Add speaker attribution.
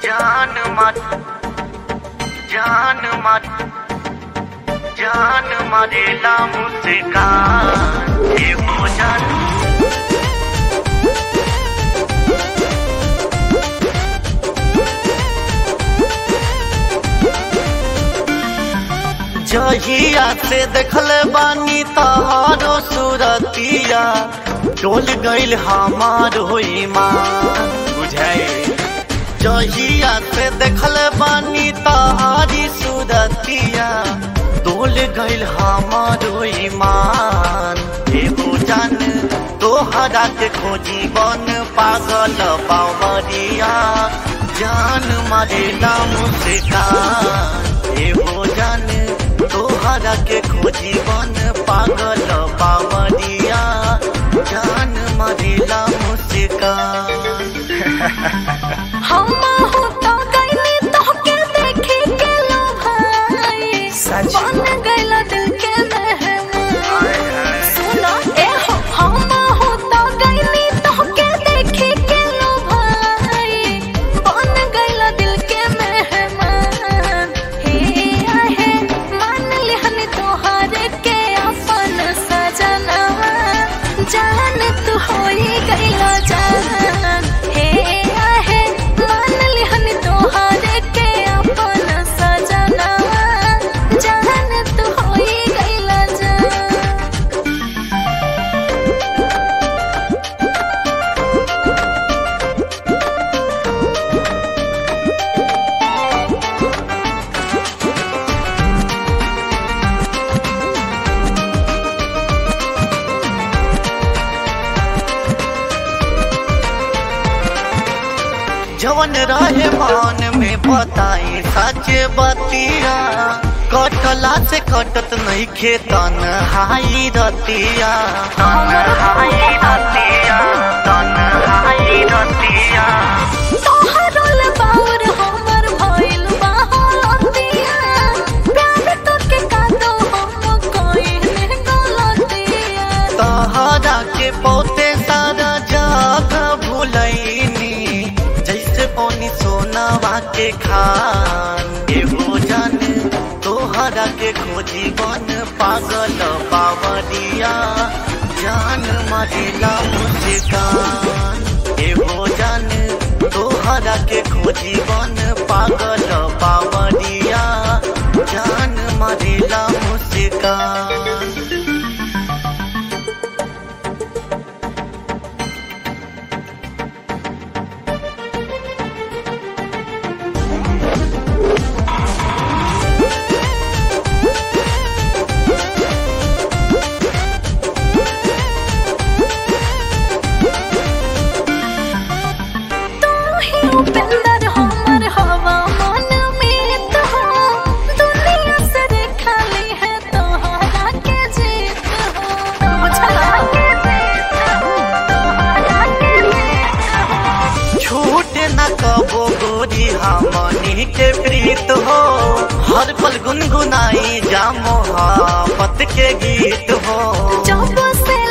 Speaker 1: जान मत जान मत जान मरेला मुस्कान ये हो जान जहिया से देखल बानी तहारो सूरतिया डोल गइल हमार होई माँ बुझाए जहिया से देखल बानी तहारी सूरतिया डोल गइल हमार होई मान एगो जान तोहरा के खोजी बन पागल बावरिया जान मारेला मुस्कान एगो जान तोहरा के खोजी बन पागल बावरिया जान मारेला मुस्कान
Speaker 2: हम हो तो गइनी तोहके देखे के लो भाई
Speaker 1: सच।
Speaker 2: बन गइला दिल के मेहमान सुनो ए हो हम हो तो गइनी तोहके देखे के लो भाई बन गइला दिल के मेहमान हे आहे मान लिहन तोहरे के अपन सजना जान तू होई गइला जान हे आहे मान लिहन तोहरे के अपन सजना जान तू होई गइला जान
Speaker 1: जवन रहे मान में बताई सच बतिया कटला से कटत नहीं खेतन हाई रतिया तन हाई रतिया तन हाई रतिया
Speaker 2: तोहरोल बाउर हमर भइल बा हलतिया प्यार तोके कादो हम कइले गलतिया
Speaker 1: तहरा के पौते सारा जग भूलैनी जैसे पौनी सोनावा के खान एगो जान तोहरा के खोजी बन पागल बावरिया जान मरेला मुस्कान एगो जान तोहरा के खोजी बन पागल बावरिया जान मरेला मुस्कान
Speaker 2: तू ही उपेंद्र हमर हवा मन में तो दुनिया से खाली है तोहरा के जीत हो बुझला के जीत हो तोहरा के जीत हो
Speaker 1: छूट न कबो गोरी हमनी के प्रीत हो हर पल गुनगुनाई जा मोहब्बत के गीत हो
Speaker 2: जब से